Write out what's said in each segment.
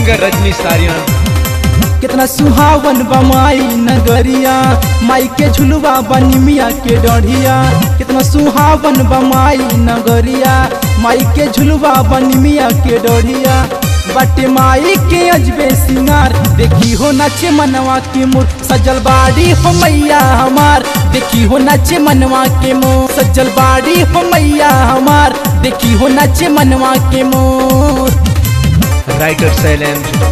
singer रजनी सारियन कितना सुहावन बमाई नगरिया माई के झुलवा बनी मिया के डढ़िया कितना सुहावन बमाई नगरिया माई के झुलवा बनी मिया के डढ़िया बटे माई के अजबे सिंगार देखी हो नाचे मनवा के मोर सजल बाड़ी हो मैया हमार देखी हो नाचे मनवा के मोर सजल बाड़ी हो मैया हमार देखी हो नाचे मनवा के मोर राइटर शैलेंद्र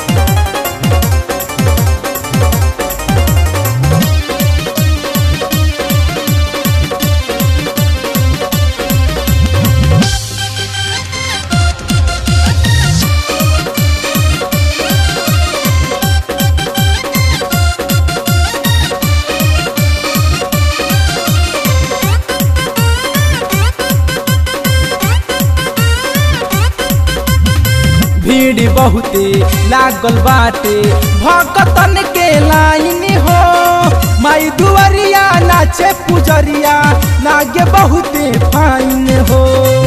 भीड़ बहुते लागल बाटे भक्तन के लाइन हो माई दुआरिया नाचे पुजरिया लागे बहुते फाइन हो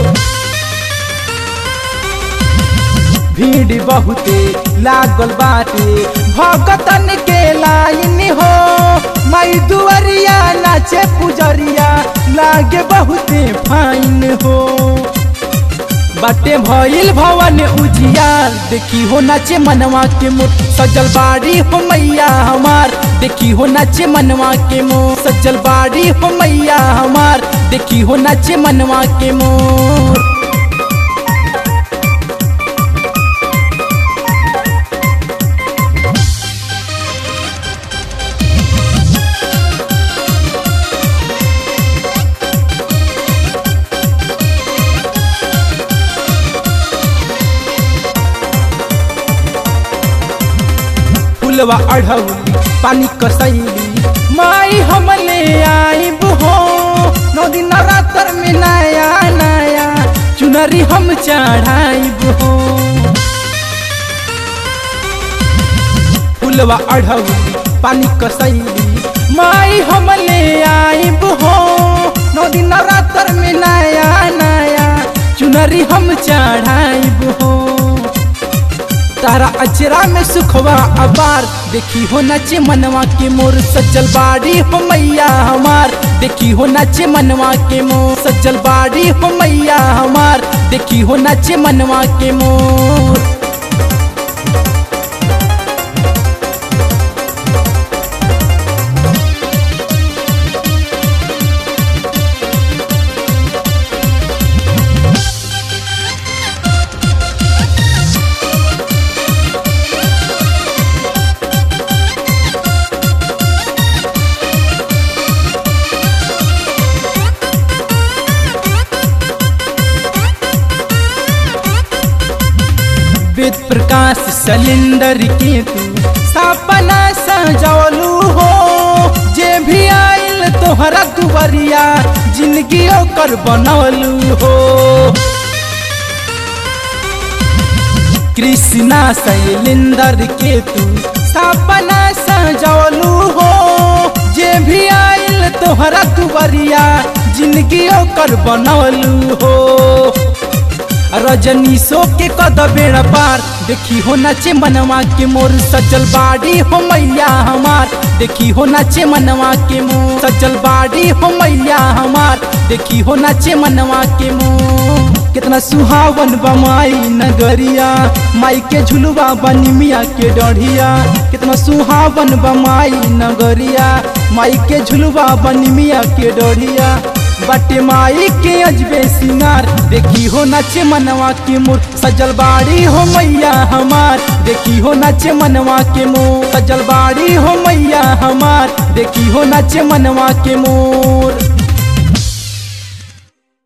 भीड़ बहुते लागल बाटे भक्तन के लाइन हो माई दुआरिया नाचे पुजरिया लागे बहुते फाइन हो बाटे भइल भवन उजियार देखी हो नाचे मनवा के मोर सजल बाड़ी हो मैया हमार देखी हो नाचे मनवा के मोर सजल बाड़ी हो मैया हमार देखी हो नाचे मनवा के मोर फुलवा अढ़ौली पानी कसैली माई हमले आइब हो नौ दिन रातर में नया नया चुनरी हम चढ़ाइब हो फुलवा अढ़ौली पानी कसैली माई हमले आइब हो नौ दिन रातर में नया नया चुनरी हम चढ़ाइब हो तारा अचरा में सुखवा अबार देखी हो नाचे मनवा के मोर सज्जल बाड़ी हो मैया हमार देखी हो नाचे मनवा के मोर सज्जल बाड़ी हो मैया हमार देखी हो नाचे मनवा के मोर वेद प्रकाश सिलेंडर के तू सपना सजौलू हो जे भी आइल तोहरा दुबरिया जिंदगी ओकर बनौलू हो कृष्णा शैलेंदर के तू सपना सजौलू हो जे भी आइल तोहरा दुबरिया जिंदगी ओकर बनौलू हो रजनीशो के कद बेड़ा पार देखी हो नाचे मनवा के मोर सजल बाड़ी हो मैया हमार देखी हो नाचे मनवा के मोर सजल बाड़ी हो मैया हमार देखी हो नाचे मनवा के मोर कितना सुहावन बमाई नगरिया माई के झुलवा बनी मिया के डढ़िया कितना सुहावन बमाई नगरिया माई के झुलवा बनी मिया के डढ़िया बटे माई के अजबे सिंगार देखी हो नाचे मनवा के मोर सजल बाड़ी हो मैया हमार देखी हो नाचे मनवा के मोर सजल बाड़ी हो मैया हमार देखी हो नाचे मनवा के मोर